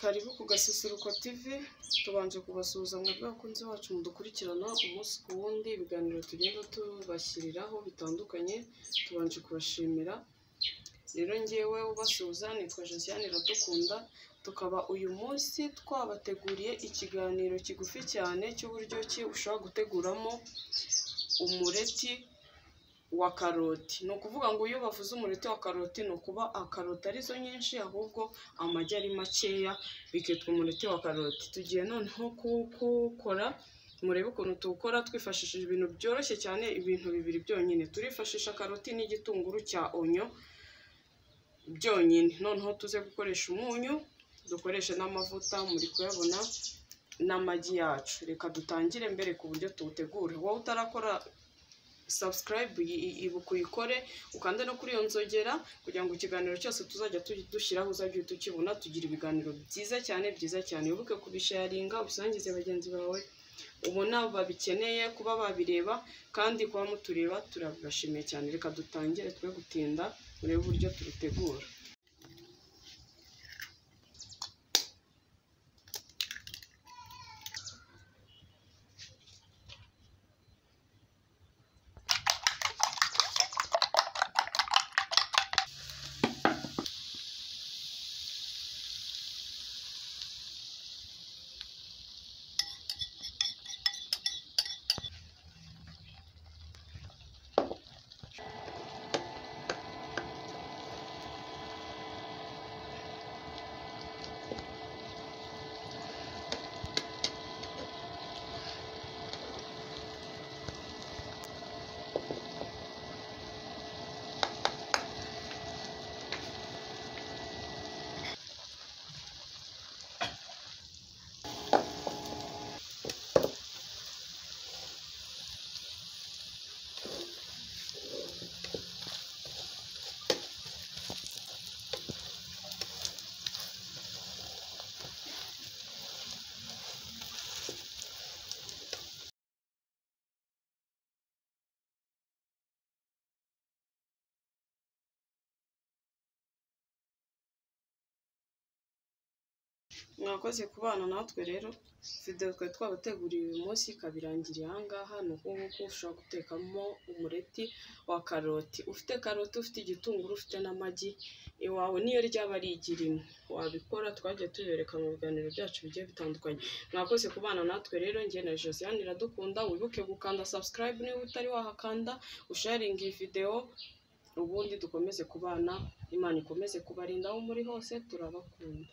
karibu ku gasusuruko tv tubanje kubasuhuza mwebwe abakunzi bacu mudukurikirana umunsi ku wundi ibiganiro tugenda tubashyiriraho bitandukanye tubanje kubashimira rero ngewe ubasuhuza nitwa josiane iradukunda tukaba uyu munsi twabateguriye ikiganiro kigufi cyane cy'uburyo ki ushobora guteguramo umureti wa karoti ni ukuvuga ngo iyo bavuze umureti wa karoti ni ukuba akaroti arizo nyinshi ahubwo amagi ari makeya bikitwa umureti wa karoti tugiye noneho kuwukora murebe ukuntu tuwukora twifashishije ibintu byoroshye cyane ibintu bibiri byonyine turifashisha karoti n'igitunguru cya onyo byonyine noneho tuze gukoresha umunyu dukoreshe n'amavuta muri kuyabona n'amagi yacu reka dutangire mbere ku buryo tuwutegura wowe utarakora subscribe ibuka uyikore ukande no kuri iyo nzogera kugira ngo ikiganiro cyose tuzajya dushyiraho uzajya uhita ukibona tugira ibiganiro byiza cyane byiza cyane wibuke kubisharinga ubisangize bagenzi bawe ubona babikeneye kuba babireba kandi kuba mutureba turabibashimiye cyane reka dutangire twe gutinda urebe uburyo tubitegura mwakoze kubana natwe rero videwo twari twabateguriye uyu munsi ikaba irangiriye aha ngaha ni uku nguku ushobora gutekamo umureti wa karoti ufite karoti ufite igitunguru ufite n'amagi iwawe niyo ryaba ari igi rimwe wabikora twagiye tubereka mu biganiro byacu bigiye bitandukanye mwakoze kubana natwe rero njye na josiane iradukunda wibuke gukanda subscribe niba utari wahakanda usharinga iyi videwo ubundi dukomeze kubana imana ikomeze kubarinda aho muri hose turabakunda